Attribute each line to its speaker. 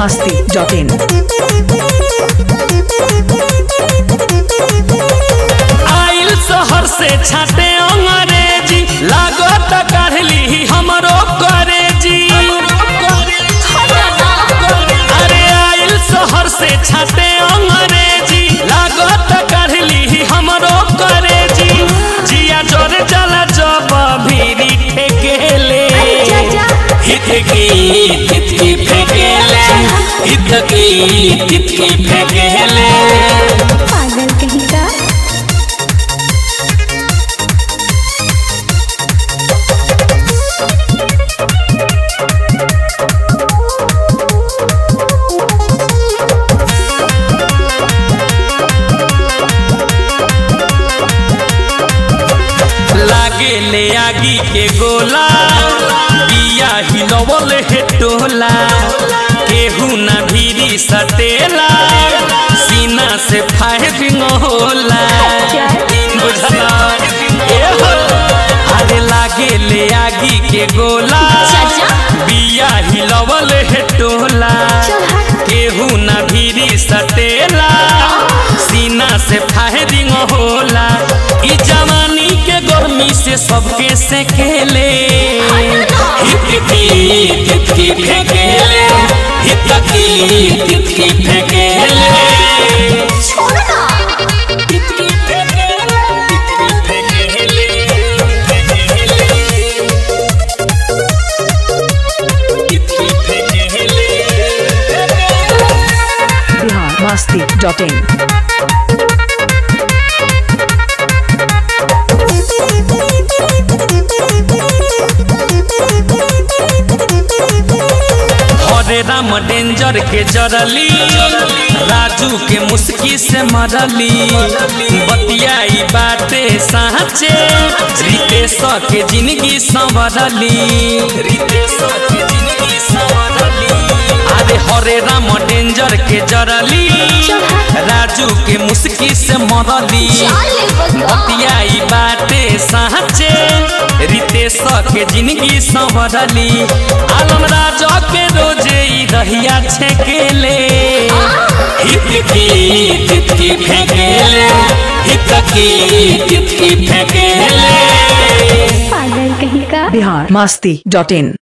Speaker 1: masti.in.
Speaker 2: आइल शहर से छाटे अंग्रेजी लागत काढ़ली हमरो करेजी अरे आइल शहर से छाटे अंग्रेजी लागत काढ़ली हमरो करेजी जिया जोर जला जब भीरी ठेकेले हित की हित की फेकेले हित की हित की फेकेले
Speaker 3: पागल कहीं का
Speaker 2: लागे ले आगी के गोला बिया हिलवल हे टोला केहू ना भीरी सटेला सीना से फायरिंग होला बुझला ए हो। अरे लागे ले आगी के गोला बिया हिलवल हे टोला केहू ना भीरी सटेला सीना से फायरिंग होला ई जवानी के गर्मी से सबके से खेले हित की हित की फेंकेले हित की हित की फेंकेले हित की फेंकेले हित की फेंकेले हित की फेंकेले
Speaker 1: Bihar masti.in.
Speaker 2: हरे राम डेंजर के जरली राजू के मुस्की से मरली बतियाई बाटे साँचे रितेश के जिंदगी संवरली रितेश के जिंदगी संवरली अरे हरे राम डेंजर के जरली राजू के मुस्की से मरली बतियाई बाटे साँचे रितेश के जिंदगी संवरली आलम राजा के रोजे ई रहिया छेकेले हित की हित की फेंकेले हित की हित की फेंकेले
Speaker 3: पागल कहीं का
Speaker 1: Bihar masti.in.